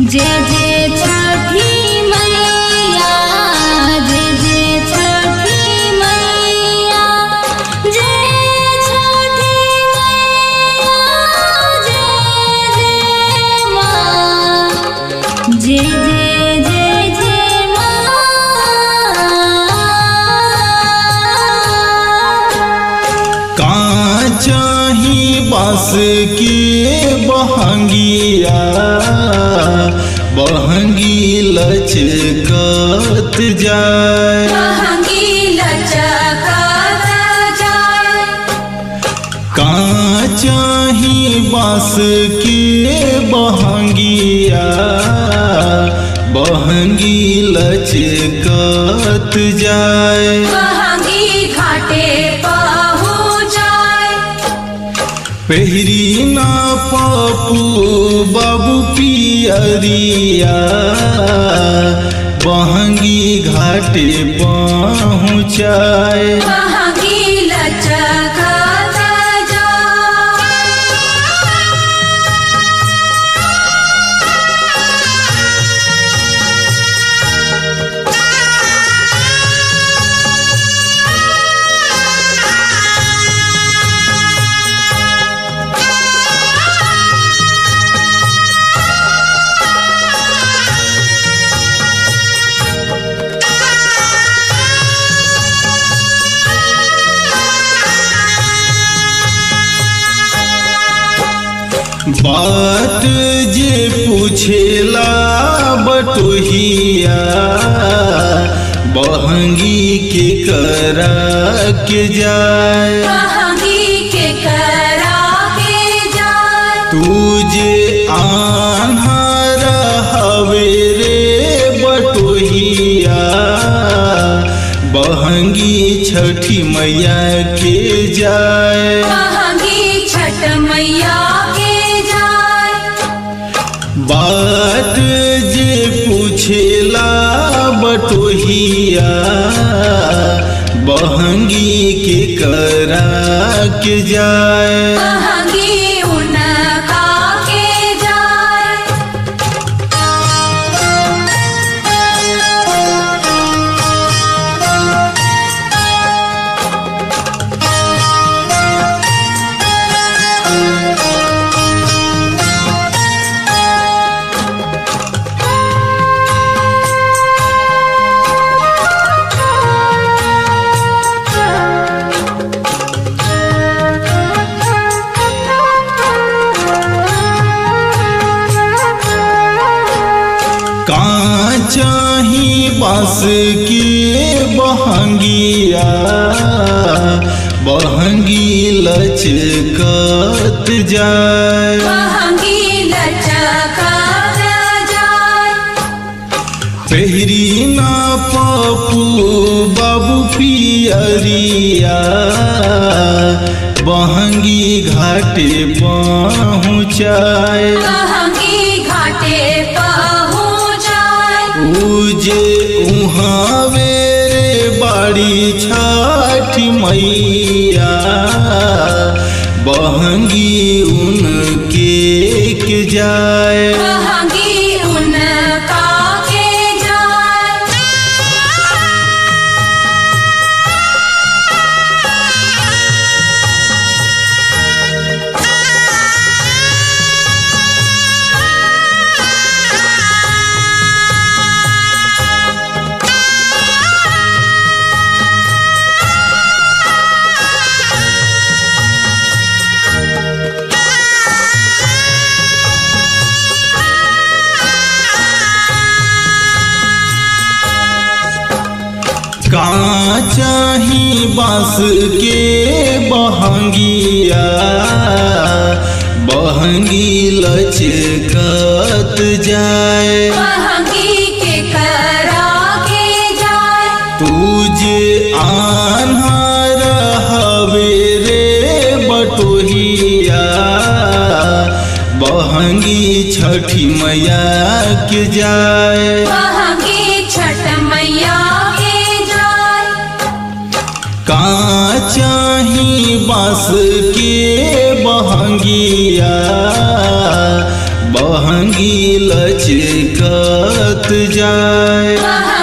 जय जय छठी मैया जय जय छठी मैया जय छठी मैया जय जय माँ जय जय जय जय माँ काचाही बास के बहंगिया बहंगी लचकत जाए काचाही बास के बहंगिया बहंगी लचकत जाए पहरी ना पापू बाबू पियरिया बहंगी घाटे पहुँचाए बात जे पूछेला बटोहिया बहंगी के करा के जाए तुझे आन्हर हवे रे बटोहिया बहंगी छठी मैया के जाए छठ मैया के जाए बात जे पूछेला बटोहिया बहंगी के करा के जाए बहंगी उनका के जाए काचाही बास के बहंगिया बहंगी लचकत जाए बहंगी लचका जाए पहरी ना पापू बाबू पियरिया बहंगी घाटे पहुँचाए बहंगी घाटे पहुँचाए उजे उहावे रे बाड़ी छठ मैया बहंगी उनके के जाए बहंगी उनका के जाए काचाही बास के बहंगिया बहंगी लचकत जाए बहंगी के करा के जाए तुझे आन्हर हवे रे बटोहिया बहंगी छठी मैया के जाए बहंगी छठ मैया के जाए काचाही बास के बहंगिया बह बहंगी लचकत जाए बहंगी